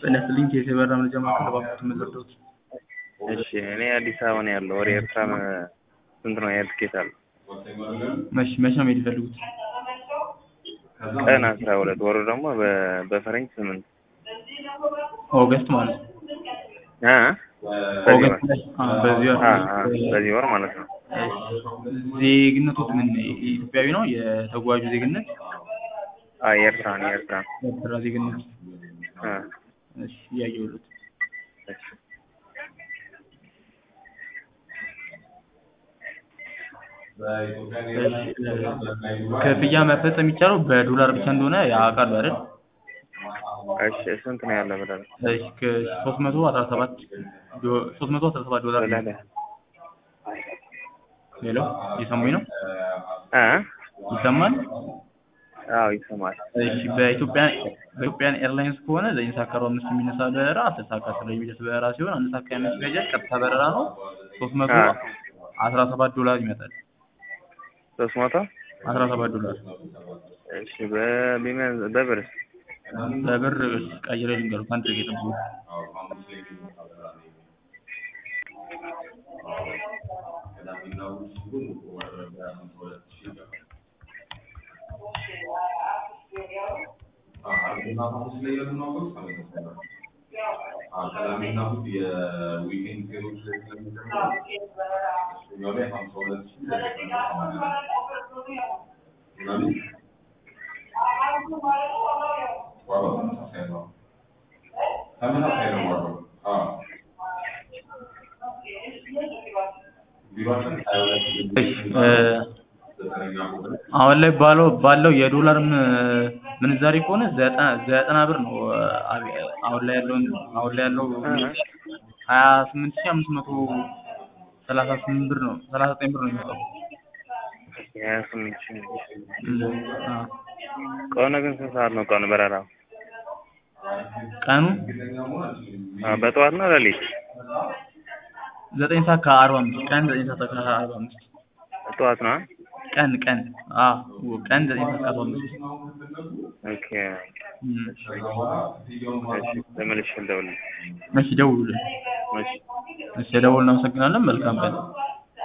ጤና ይስጥልኝ ከየት የበራ መረጃ ማዕከል እባክዎትን የምትረዱት? እሺ እኔ አዲስ አበባ ነው ያለው። ወደ ኤርትራ መ- ስንት ነው የሄድ ትኬት አለ? መቼ መቼ ነው መሄድ የፈለጉት? ቀን አስራ ሁለት ወሩ ደግሞ በ- በፈረንጅ ስምንት ኦገስት ማለት ነው። አ በዚህ ወር ኦገስት ላይ አ፣ በዚህ ወር አ አ በዚህ ወር ማለት ነው። ዜግነቶት ምን ኢትዮጵያዊ ነው? የተጓዡ ዜግነት አ የኤርትራ ነው የኤርትራ የኤርትራ ዜግነት። አ እሺ እያየሁለት እሺ ክፍያ መፈጸም የሚቻለው በዶላር ብቻ እንደሆነ ያውቃሉ አይደል? እሺ ስንት ነው ያለው ብለህ እሺ ከሶስት መቶ አስራ ሰባት ዶ- ሶስት መቶ አስራ ሰባት ዶላር ነው። ብለህ ሄሎ እየሰሙኝ ነው? አ ይሰማል? አዎ ይሰማል። እሺ በኢትዮጵያ በኢትዮጵያን ኤርላይንስ ከሆነ ዘጠኝ ሰዓት ከአርባ አምስት የሚነሳ በረራ አስር ሰዓት ከአስር ላይ የሚደርስ በረራ ሲሆን አንድ ሰዓት ከሀያ አምስት ይፈጃል። ቀጥታ በረራ ነው። ሶስት መቶ አ አስራ ሰባት ዶላር ይመጣል። ሶስት መቶ አስራ ሰባት ዶላር እሺ በቢመን በብርስ በብር ቀይሬ ልንገሩ ከአንድ ደቂቃ ጠብቁ። እ አሁን ላይ ባለው ባለው የዶላር ም- ምንዛሬ ከሆነ ዘጠና ዘጠና ብር ነው። አብ- አሁን ላይ ያለውን አሁን ላይ ያለው ሀያ ስምንት ሺህ አምስት መቶ ሰላሳ ስምንት ብር ነው ሰላሳ ዘጠኝ ብር ነው የሚመጣው። የሀያ ስምንት ሺህ እም፣ አ ቀኑ ግን ስንት ሰዓት ነው ቀኑ በረራው? ቀኑ አ በጠዋት ነው ሌሊት? ዘጠኝ ሰዓት ከአርባ አምስት ቀን ዘጠኝ ሰዓት ከአርባ አምስት ጠዋት ነው? ቀን ቀን አ ቀን ዘጠኝ ሰዓት ከአርባ አምስት ኦኬ እም፣ እሺ ተመልሼ ልደውልልህ። እሺ ደውሉልን። እሺ እሺ ደውል እናመሰግናለን። መልካም ቀን